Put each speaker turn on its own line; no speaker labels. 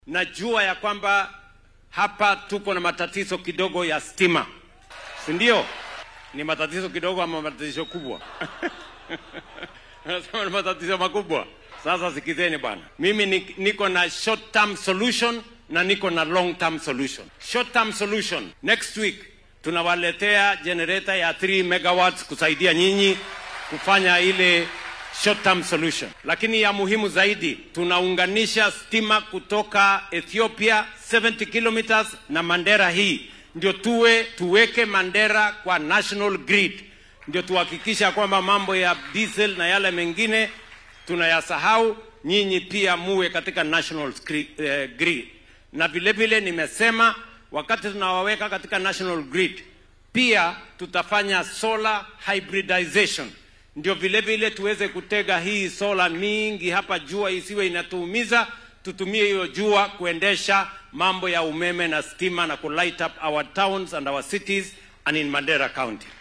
Najua ya kwamba hapa tuko na matatizo kidogo ya stima, si ndio? Ni matatizo kidogo ama matatizo kubwa? Nasema ni matatizo makubwa. Sasa sikizeni bwana, mimi ni- niko na short term solution na niko na long term solution. Short term solution, next week tunawaletea generator ya 3 megawatts kusaidia nyinyi kufanya ile short term solution, lakini ya muhimu zaidi tunaunganisha stima kutoka Ethiopia 70 kilometers na Mandera hii ndio tuwe tuweke Mandera kwa national grid, ndio tuhakikisha kwamba mambo ya diesel na yale mengine tunayasahau, nyinyi pia muwe katika national scre- eh, grid. Na vile vile nimesema wakati tunawaweka katika national grid, pia tutafanya solar hybridization, ndio vile vile tuweze kutega hii sola mingi hapa, jua isiwe inatuumiza, tutumie hiyo jua kuendesha mambo ya umeme na stima na kulight up our towns and our cities and in Mandera County.